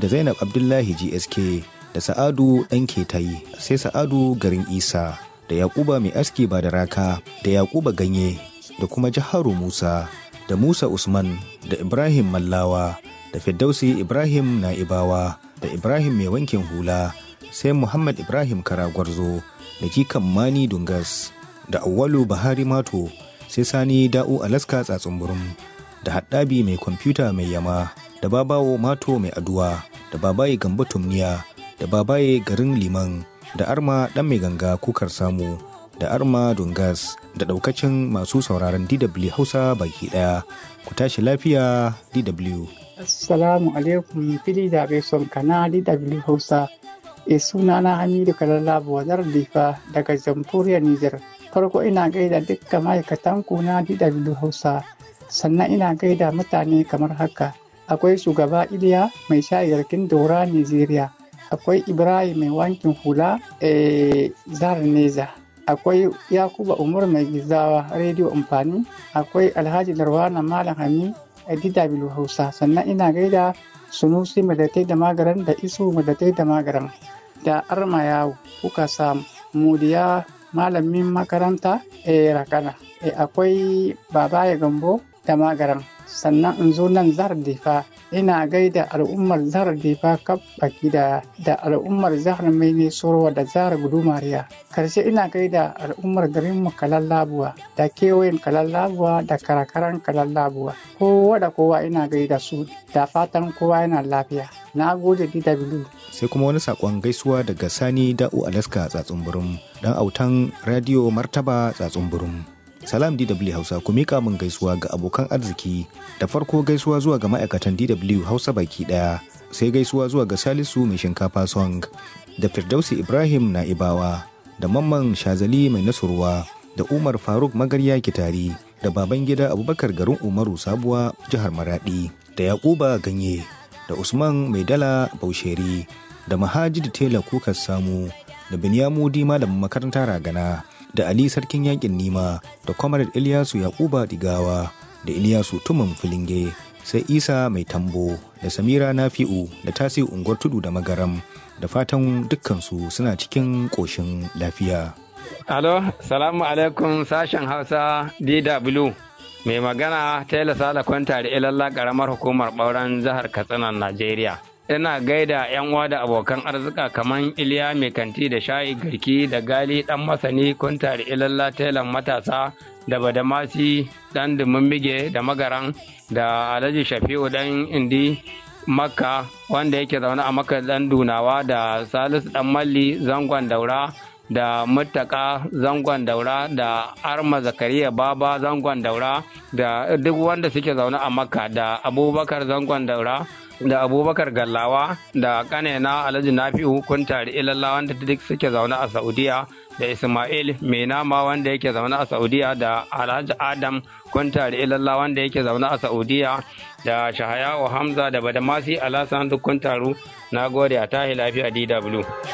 da zainab abdullahi gsk da sa'adu ɗan ketayi sai sa'adu garin isa da yakuba mai aski ba da raka da yakuba ganye da kuma jaharu musa da musa usman da ibrahim mallawa da firdausi ibrahim na'ibawa da ibrahim mai wankin hula sai muhammad ibrahim karagwarzo da jikan mani dungas da awwalu bahari mato sai sani da'u alaska tsatsunburum da haddabi mai kwamfuta mai yama da babawo mato mai aduwa da babaye gamba tumniya da babaye garin liman da arma dan mai ganga kukar samu da arma dungas da daukacin masu sauraron dw hausa baki daya ku tashi lafiya dw assalamu alaikum fili da bai son kana dw hausa e sunana hamidu kalalabu wazar difa daga jamhuriyar niger farko ina gaida dukkan ma'aikatan ku na dw hausa sannan ina gaida mutane kamar haka akwai shugaba iliya mai shayarkin daura nigeria akwai ibrahim mai wankin hula e, zahar neza akwai yakuba umar mai gizawa rediyo amfani akwai alhaji larwana malam hami a dw hausa sannan ina gaida sunusi madatai da magaran da isu madatai da magaran da arma yawo kuka samu mudiya malamin makaranta e rakana e, akwai babaya gambo da magaran sannan in zo nan zahar difa ina gaida al'ummar zahar difa kaf baki da da al'ummar zahar mai ne sorowa da zahar gudumariya karshe ina gaida al'ummar garin mu kalallabuwa da kewayen kalallabuwa da karakaran kalallabuwa kowa da kowa ina gaida su da fatan kowa yana lafiya na gode dw sai kuma wani sakon gaisuwa daga sani da'u alaska tsatsunburum dan autan radio martaba tsatsunburum Salam DW Hausa ku mika min gaisuwa ga abokan arziki da farko gaisuwa zuwa ga ma'aikatan DW Hausa baki daya sai gaisuwa zuwa ga Salisu mai shinkafa song da Firdausi Ibrahim Na'ibawa da Mamman Shazali mai nasurwa da Umar Faruk Magarya Kitari da baban gida Abubakar garin Umaru Sabuwa jihar Maradi da Yakuba Ganye da Usman Maidala Bausheri da Mahajid Tela Kukas Samu da Binyamudi malamin makarantar Ragana da Ali Sarkin Yakin Nima da Comrade Ilyasu Yakuba Digawa da Ilyasu Tumun Filinge sai Isa Mai Tambo da Samira Nafi'u da Tasi Unguwar Tudu da Magaram da fatan dukkansu suna cikin ƙoshin lafiya. Alo, salamu alaikum sashen Hausa DW. Mai magana Taylor Sala Kwanta da ilalla ƙaramar hukumar ɓauren jihar Katsina, Najeriya. ina gaida yan uwa da abokan arzika kamar iliya mai kanti da shayi garki da gali dan masani kunta da ilalla telan matasa da badamasi dan bige da magaran da alhaji shafi'u dan indi makka wanda yake zaune a makka dan dunawa da salisu dan malli zangon daura da mutaka zangon daura da arma zakariya baba zangon daura da duk wanda suke zaune a makka da abubakar zangon daura da abubakar gallawa da kanena alhaji nafi'u kun tare ilalla wanda duk suke zaune a saudiya da ismail mai nama wanda yake zaune a saudiya da alhaji adam kun tare ilalla wanda yake zaune a saudiya da shahayawa hamza da badamasi alasan duk kun taru na gode a tahi lafiya dw